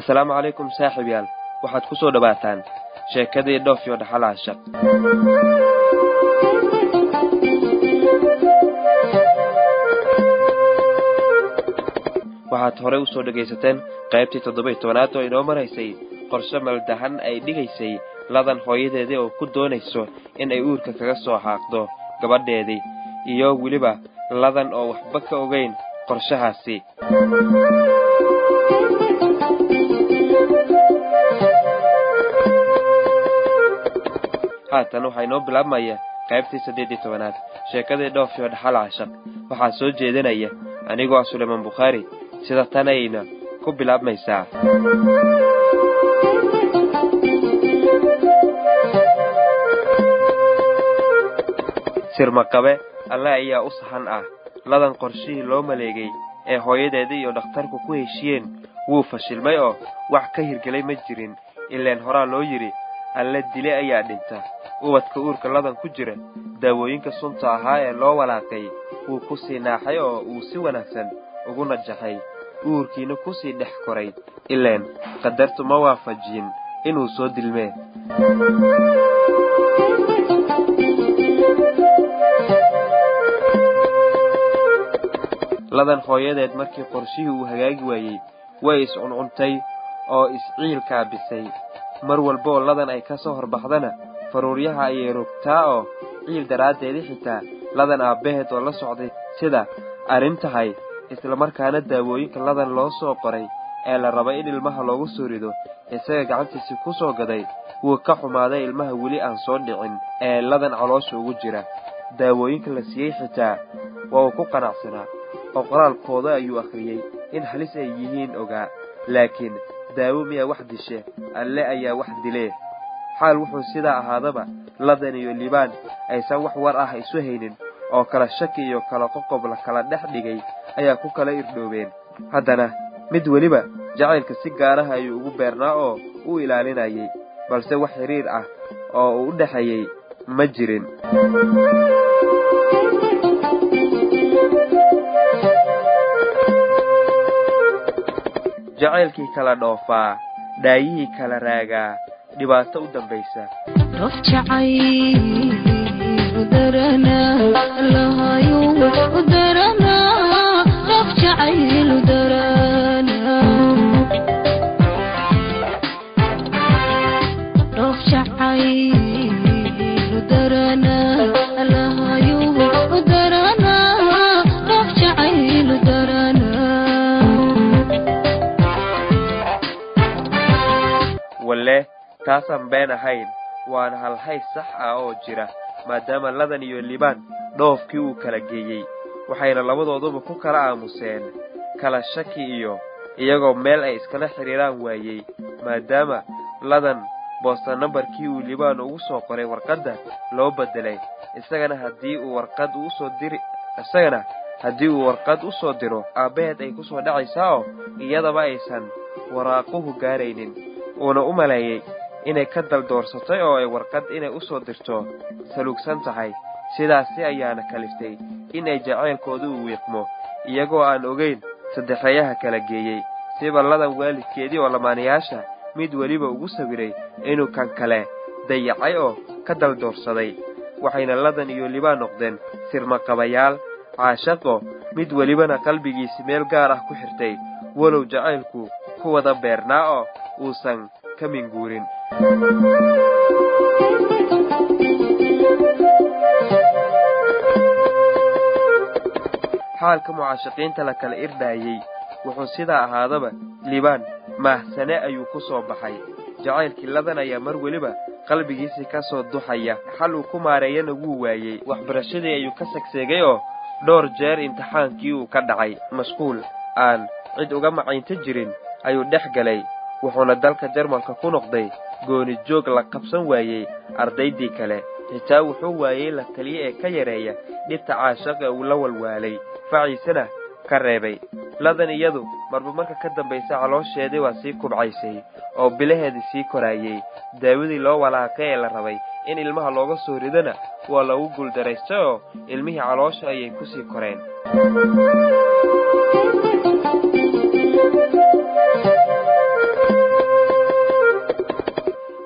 assalaamu calaykum saaxiibyaal waxaad ku soo dhowaataan sheekadii dhoof iyo dhaxal cashaq waxaad horey u soo dhegaysateen qaybtii toddoba-iyo tobanaad oo inoo maraysay qorshe maldahan ay dhigaysay ladan hooyadeedii oo ku doonayso in ay uurka kaga soo xaaqdo gabadheedii iyo weliba ladan oo waxba ka ogayn qorshahaasi haatan waxaa inoo bilaabmaya qaybtii saddeed iyo tobanaad sheekadii dhoof iyo dhaxal cashaq waxaa soo jeedinaya anigoo ah sulaymaan bukhaari sida tanayna ku bilaabmaysaa sirmaqabe alle ayaa u sahan ah ladan qorshihii loo maleegay ee hooyadeedii iyo dhakhtarku ku heshiyeen wuu fashilmay oo wax ka hirgelay ma jirin ileen horaa loo yidhi alle dile ayaa dhinta ubadka uurka ladan ku jira daawooyinka sunta ahaa ee loo walaaqay wuu ku sii naaxay oo uu si wanaagsan ugu najaxay uurkiina ku sii dhex koray ileen qadartu ma waafajiyin inuu soo dilmee ladan hooyadeed markii qorshihii uu hagaagi waayey way is-cuncuntay oo is-ciil kaabisay mar walbaoo ladan ay ka soo horbaxdana faruuryaha ayay rogtaa oo ciil daraaddeedii xitaa ladan aabbaheed oo la socday sida arrin tahay islamarkaana daawooyinka ladan loo soo qoray ee la rabay in ilmaha loogu soo rido isaga gacantiisii ku soo gaday wuu ka xumaaday ilmaha weli aan soo dhicin ee ladan caloosha ugu jira daawooyinka la siiyey xitaa waa uu ku qanacsanaa oo qoraalkooda ayuu akhriyey in halis ay yihiin ogaa laakiin daawo miyaa wax dishe alle ayaa wax dilee xaal wuxuu sidaa ahaadaba ladan iyo libaan aysan wax war ah isu haynin oo kala shaki iyo kala qoqob la kala dhex dhigay ayaa ku kala irdhoobeen haddana mid weliba jacaylka si gaaraha ayuu ugu beernaa oo u ilaalinayay balse wax xiriir ah oo uu u dhexeeyey ma jirin jacaylkii kala dhoofaa dhaayihii kala raagaa dhibaato u dambaysa walle taasaan been ahayn waana halhays sax ah oo jira maadaama ladan iyo libaan dhoofkii uu kala geeyey waxayna labadooduba ku kala aamuseen kala shaki iyo iyagoo meel ay iskala xidhiiraan waayey maadaama ladan boosta nambarkii uu libaan ugu soo qoray warqadda loo beddelay isagana haddii uu warqad usoo diri isagana haddii uu warqad u soo diro aabbaheed ay ku soo dhacaysaa oo iyadaba aysan waraaquhu gaaraynin uuna u maleeyey inay ka daldoorsatay oo ay warqad inay u soo dirto saluugsan tahay sidaasi ayaana kaliftay in ay jacaylkooda u wiiqmo iyagoo aan ogayn saddexeeyaha kala geeyey siba ladan waalidkeedii oo lamaanayaasha mid weliba ugu sawiray inuu kan kale dayacay oo ka daldoorsaday waxayna ladan iyo libaan noqdeen sirmaqabayaal caashaqo mid welibana qalbigiisi meel gaar ah ku xirtay walow jacaylku ku wada beernaa oo uusan ka minguurin xaalka mucaashaqiinta la kala irdhaayey wuxuu sidaa ahaadaba libaan maahsane ayuu ku soo baxay jacaylkii ladan ayaa mar weliba qalbigiisii ka soo duxaya xal uu ku maareeyana wuu waayey waxbarashadii ayuu ka segseegay oo dhowr jeer imtixaankii uu ka dhacay mashquul aan cid uga macaynta jirin ayuu dhex galay wuxuuna dalka jarmalka ku noqday gooni joog la qabsan waayey ardaydii kale xitaa wuxuu waayey la taliye ee ka yareeya dhibta caashaqa uu la walwaalay faciisana ka reebay ladan iyadu marba marka ka dambaysa caloosheedii waa sii kubcaysay oo bilaheedii sii koraayey daawadii loo walaaqay ee la rabay in ilmaha looga soo ridana waa lagu guuldaraystay oo ilmihii caloosha ayay ku sii koreen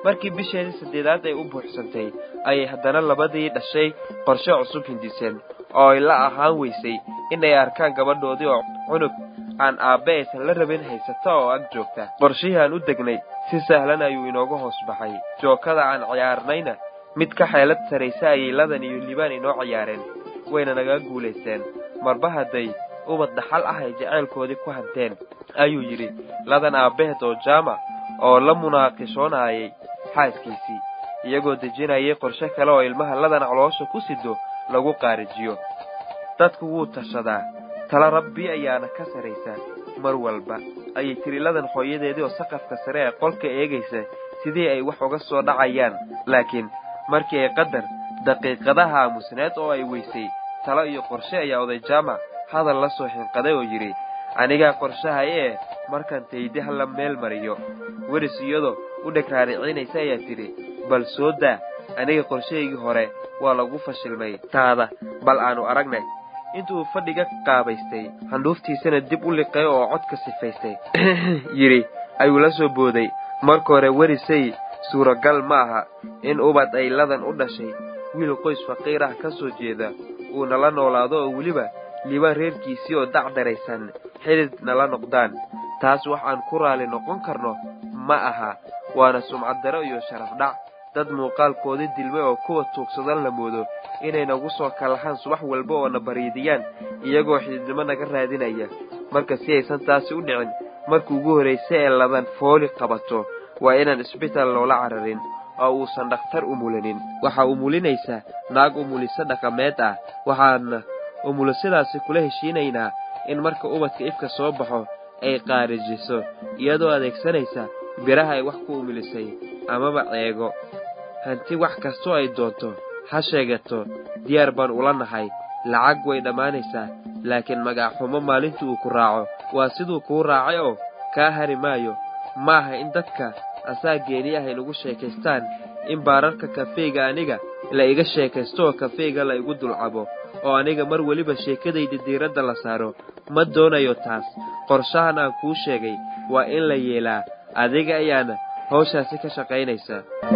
markii bisheedii saddeedaad ay u buuxsantay ayay haddana labadii dhashay qorshe cusub hindiseen oo ay la ahaan weysay inay arkaan gabadhoodii oo cunug aan aabbe aysan la rabin haysata oo ag joogta qorshihii aan u degnay si sahlan ayuu inooga hoos baxay jookada aan ciyaarnayna mid ka xeelad saraysa ayay ladan iyo libaan inoo ciyaareen wayna naga guulaysteen marba hadday ubad dhaxal ah ay jacaylkoodii ku hanteen ayuu yidhi ladan aabbaheed oo jaamac oo la munaaqishoonayay xaaskiisii iyagoo dejinayay qorshe kale oo ilmaha ladan caloosha ku sido lagu qaarijiyo dadku wuu tashadaa tala rabbi ayaana ka saraysa mar walba ayay tiri ladan hooyadeedii oo saqafka sare ee qolka eegaysa sidii ay wax uga soo dhacayaan laakiin markii ay qadar daqiiqadaha aamusneed oo ay weysay talo iyo qorshe ayaa oday jaamac hadal la soo xinqaday oo yidhi anigaa qorshahay ee markaan taydi hala meel mariyo weris iyadoo u dheg raaricinaysa ayaa tidhi bal soo daa aniga qorshahaygii hore waa lagu fashilmay taada bal aanu aragnay intuu fadhiga qaabaystay handhuuftiisana dib u liqay oo codka sifaystay yidhi ayuu la soo booday marka hore werisay suuragal ma aha in ubad ay ladan u dhashay wiil qoys faqiir ah ka soo jeeda uu nala noolaado oo weliba liibaan reerkiisii oo dacdaraysan xidid nala noqdaan taas waxaan ku raali noqon karno ma aha waana sumcad daro iyo sharaf dhac dad muuqaalkoodii dilmay oo kuwa tuugsadan la moodo inay nagu soo kalahaan subax walba oo na bariidiyaan iyagoo xididnimo naga raadinaya marka si aysan taasi u dhicin markii ugu horraysa ee ladan fooli qabato waa inaan isbitaal loola cararin oo uusan dhakhtar umulanin waxaa umulinaysa naag umuliso dhaqameed ah waxaana umulisadaasi kula heshiinaynaa in marka ubadka ifka soo baxo ay qaarijiso iyadoo adeegsanaysa biraha ay wax ku umulisay amaba ceego hanti wax kastoo ay doonto ha sheegato diyaar baan ula nahay lacag way dhammaanaysaa laakiin magacxumo maalintii uu ku raaco waa siduu kuu raacay oo kaa hari maayo ma aha in dadka asaa geeni ah inagu sheekaystaan in baararka kafeyga aniga la iga sheekaysto oo kafeyga la igu dulcabo oo aniga mar weliba sheekadayda diiradda la saaro ma doonayo taas qorshahan aan kuu sheegay waa in la yeelaa adiga ayaana hawshaasi ka shaqaynaysa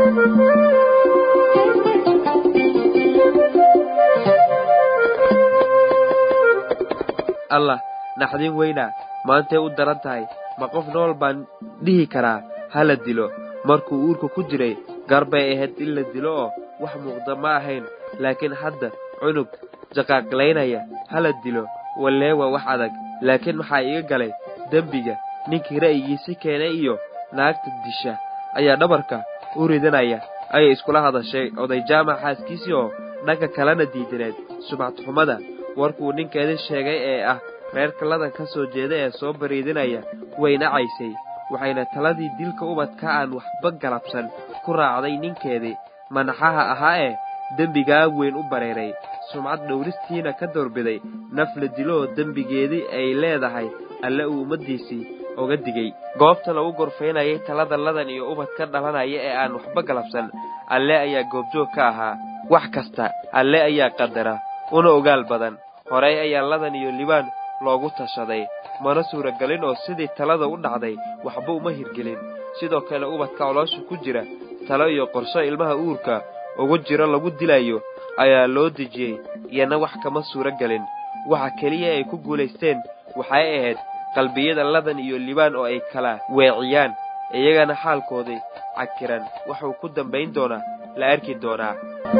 allah naxdin weynaa maantay u daran tahay ma qof nool baan dhihi karaa ha la dilo markuu uurka ku jiray garbay ahayd in la dilo oo wax muuqda ma ahayn laakiin hadda cunug jaqaaqlaynaya ha la dilo wallee waa wax adag laakiin maxaa iga galay dembiga ninkii ra'yigiisi keenay iyo naagta disha ayaa dhabarka u ridanaya ayay iskula hadashay oday jaamac xaaskiisii oo dhanka kalena diidaneed subcadxumada warkuu ninkeedii sheegay ee ah reerka ladan ka soo jeeda ee soo bariidinaya way nacaysay waxayna taladii dilka ubadka aan waxba galabsan ku raacday ninkeedii manaxaha ahaa ee dembigaa weyn u bareeray sumcad dhowristiina ka doorbiday naf la dilo oo dembigeedii ay leedahay alle uu ummaddiisii oga digay goobta lagu gorfaynayay talada ladan iyo ubad ka dhalanaya ee aan waxba galabsan alle ayaa goobjoog ka ahaa wax kasta alle ayaa qadara una ogaal badan horay ayaa ladan iyo libaan loogu tashaday mana suuragelin oo sidii talada u dhacday waxba uma hirgelin sidoo kale ubadka coloosha ku jira talo iyo qorsho ilmaha uurka ugu jiro lagu dilayo ayaa loo dejiyey iyana wax kama suuro gelin waxa keliya ay ku guulaysteen waxay ahayd qalbiyada ladan iyo libaan oo ay kala weeciyaan iyagana xaalkoodii cakiran wuxuu ku dambayn doonaa la arki doonaa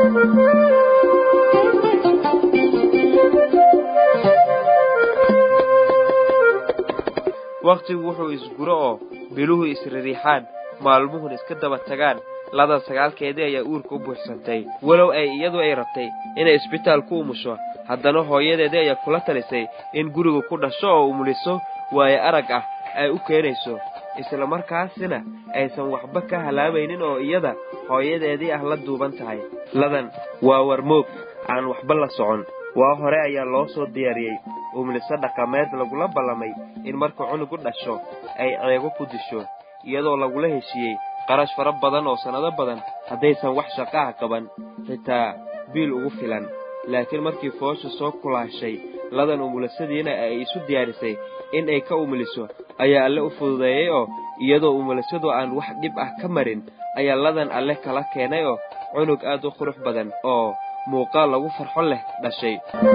wakhtigu wuxuu isguro oo biluhu isririixaan maalmuhun iska daba tagaan ladan sagaalkeedii ayaa uurka u buuxsantay walow ay iyadu ay rabtay inay isbitaal ku umusho haddana hooyadeedii ayaa kula talisay in guriga ku dhasho oo umuliso waayo arag ah ay u keenayso isla markaasina aysan waxba ka halaabaynin oo iyada hooyadeedii ah la duuban tahay ladan waa warmoog aan waxba la socon waa hore ayaa loo soo diyaariyey umuliso dhaqameed lagula ballamay in marka cunug u dhasho ay ceego ku disho iyadoo lagula heshiiyey qarash fara badan oo sannado badan haddaysan wax shaqaha qaban xitaa biil ugu filan laakiin markii foosha soo kulaashay ladan umulisadiina ay isu diyaarisay in ay ka umuliso ayaa alle u fududeeyey oo iyadoo umulisadu aan wax dhib ah ka marin ayaa ladan alle kala keenay oo cunug aad u qurux badan oo muuqaal lagu farxo leh dhashay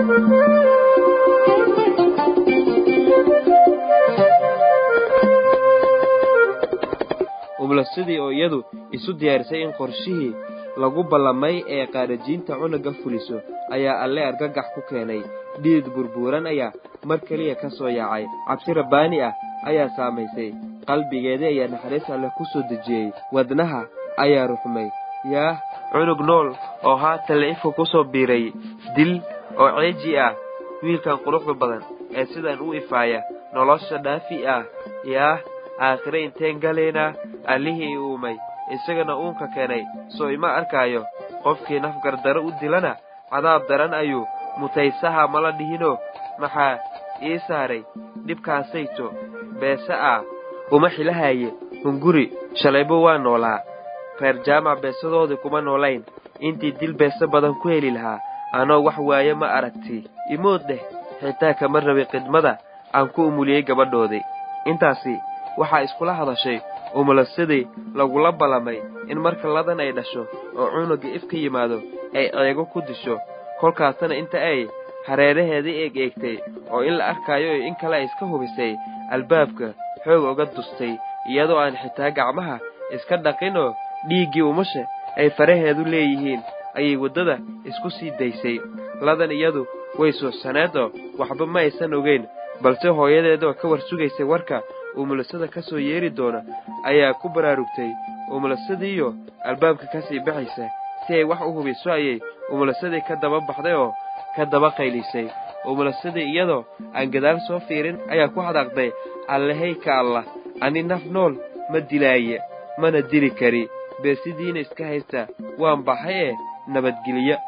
umulisadii oo iyadu isu diyaarisay in qorshihii lagu ballamay ee qaarajiinta cunugga fuliso ayaa alle argagax ku keenay dhiid burbuuran ayaa mar keliya ka soo yaacay cabsi rabbaani ah ayaa saamaysay qalbigeedii ayaa naxariis alle ku soo dejiyey wadnaha ayaa ruxmay yaah cunug nool oo haatan la-ifka ku soo biiray dil oo ceeji ah wiilkan quruxda badan ee sidan u ifaaya nolosha dhaafi ah yaah aakhire inteen galaynaa allihii i uumay isagana uunka keenay soo ima arkaayo qofkii nafgardaro u dilana cadaab daran ayuu mutaysaha mala dhihinoo maxaa ii saaray dhibkaasayto beese ah uma xilahaye hunguri shalaybo waa noolaa reer jaamac beesadoodii kuma noolayn intii dil beese badan ku heli lahaa anoo wax waaye ma aragti imood dheh xitaa kama rabay khidmada aan ku umuliyey gabadhoodii intaasi waxaa iskula hadashay umulasadii lagula ballamay in marka ladan ay dhasho oo cunugga if ka yimaado ay ceego ku disho kolkaasna inta ay hareeraheedii eeg eegtay oo in la arkaayo iyo in kale ay iska hubisay albaabka xoog oga dustay iyadoo aan xitaa gacmaha iska dhaqin oo dhiiggii umusha ay faraheedu leeyihiin ayay waddada isku sii daysay ladan iyadu way suuxsaneed oo waxba ma aysan ogeyn balse hooyadeedoo ka war sugaysay warka umulasada ka soo yeeri doona ayaa ku baraarugtay umulasadiiyo albaabka ka sii baxaysa si ay wax u hubiso ayay umulasadii ka daba baxday oo ka daba qaylisay umulasadii iyadoo aan gadaal soo fiirin ayaa ku hadaaqday allahayka allah ani naf nool ma dilaaye mana dili kari beesidiina iska haysta waan baxay ee nabadgelyo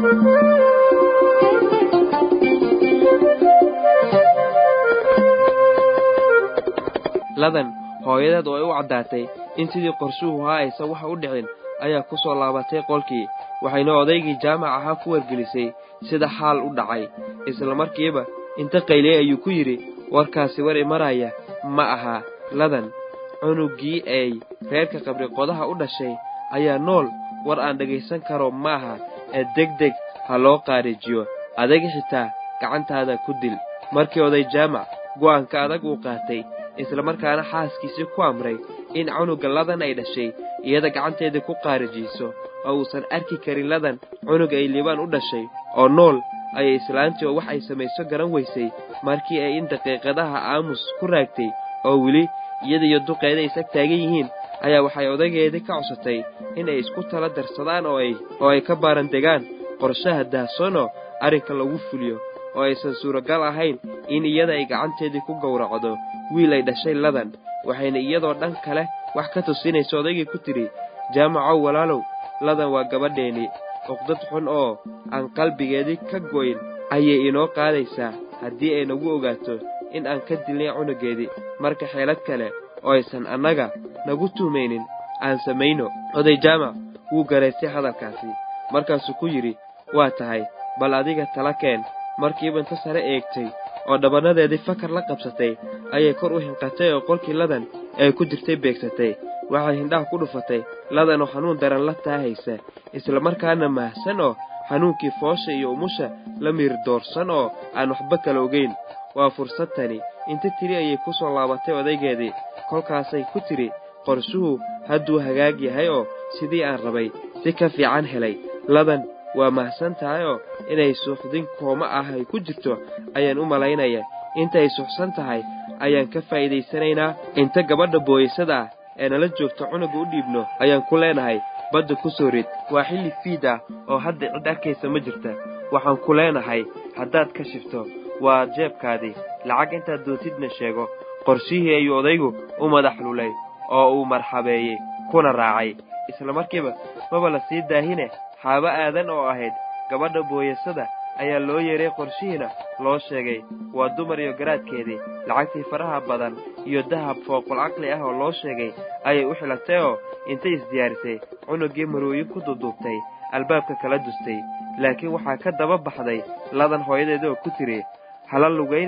ladan hooyadeed oo ay u caddaatay in sidii qorshuhu ahaa aysan wax u dhicin ayaa ku soo laabatay qolkii waxayna odaygii jaamac ahaa ku wargelisay sida xaal u dhacay isla markiiba inta qayliyey ayuu ku yidhi warkaasi war imaraya ma aha ladan cunuggii ay reerka qabri qodaha u dhashay ayaa nool war aan dhegaysan karo ma aha ee degdeg ha loo qaarijiyo adaga xitaa gacantaada ku dil markii oday jaamac go'aanka adag uu qaatay islamarkaana xaaskiisii ku amray in cunugga ladan ay dhashay iyada gacanteedii ku qaarijiiso oo uusan arki karin ladan cunug ay liibaan u dhashay oo nool ayay islaantii oo wax ay samayso garan weysay markii ay in daqiiqadaha aamus ku raagtay oo weli iyada iyo duqeeda is ag taagan yihiin ayaa waxay odaygeedii ka codsatay in ay isku tala darsadaan oo ay oo ay ka baaran degaan qorshaha daahsoonoo arrinka lagu fuliyo oo aysan suuragal ahayn in iyada ay gacanteedii ku gowracdo wiil ay dhashay ladan waxayna iyadoo dhan kale wax ka tusinaysa odaygii ku tidhi jaamacow walaalow ladan waa gabadheennii uqdad xun oo aan qalbigeedii ka goyn ayay inoo qaadaysaa haddii ay nagu ogaato in aan ka dilnay cunuggeedii marka xeelad kale oo aysan annaga nagu tuumaynin aan samayno oday jaamac wuu garaystay hadalkaasi markaasuu ku yidhi waa tahay bal adiga tala keen markiiba inta sare eegtay oo dhabannadeedii fakar la qabsatay ayay kor u hinqatay oo qolkii ladan ay ku jirtay beegsatay waxay hindhaha ku dhufatay ladan oo xanuun daran la taahaysa islamarkaana mahsan oo xanuunkii foosha iyo umusha la miir doorsan oo aan waxba kala ogeyn waa fursad tani inta tiri ayay ku soo laabatay odaygeedii kolkaasay ku tidhi qorshuhu hadduu hagaag yahay oo sidii aan rabay si ka fiican helay ladan waa mahadsan tahay oo inay suuxdin kooma ah ay ku jirto ayaan u malaynaya intaay suuxsan tahay ayaan ka faa'iidaysanaynaa inta gabadha booyaysada ah ee nala joogto cunugga u dhiibno ayaan ku leenahay badda ku soo rid waa xilli fiid ah oo hadda cid arkaysa ma jirta waxaan ku leenahay haddaad ka shifto waa jeebkaadii lacag intaad doontidna sheego qorshihii ayuu odaygu u madax lulay oo uu marxabeeyey kuna raacay isla markiiba maba la sii daahine xaabo aadan oo ahayd gabadha booyasada ayaa loo yeeray qorshihiina loo sheegay waa dumar iyo garaadkeedii lacagtii faraha badan iyo dahab fooqul caqli ah oo loo sheegay ayay u xilatay oo intay isdiyaarisay cunuggii marooyin ku duduubtay albaabka kala dustay laakiin waxaa ka daba baxday ladan hooyadeeda oo ku tiri hala lugaynine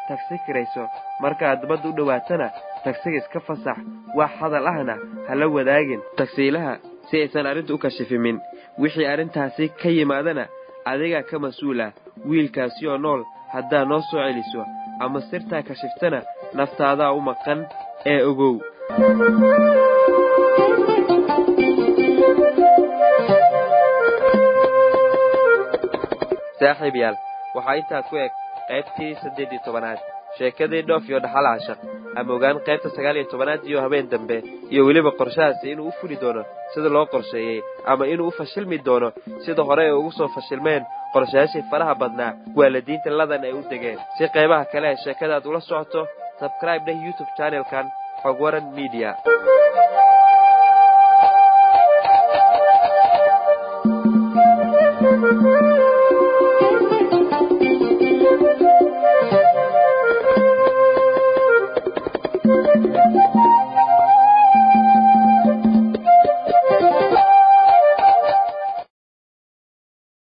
tagsi kirayso markaaad badda u dhowaatana tagsiga iska fasax wax hadal ahna hala wadaagin tagsiilaha si aysan arrinta u kashifimin wixii arrintaasi ka yimaadana adigaa ka mas-uula wiilkaasi oo nool haddaa noo soo celiso ama sirtaa kashiftana naftaadaa u maqan ee ogow saaxiib yaal waxaa intaa ku eg qaybtii saddeed iyo tobanaad sheekadii dhoof iyo dhaxal cashaq ama ogaan qaybta sagaal iyo tobanaad iyo habeen dambe iyo weliba qorshahaasi inuu u fuli doono sida loo qorsheeyey ama inuu u fashilmi doono sida hore ay ugu soo fashilmeen qorshayaashii faraha badnaa waalidiinta ladan ay u degeen si qaybaha kale ee sheekadaad ula socoto sabscribe dheh youtube channelkan xog waran media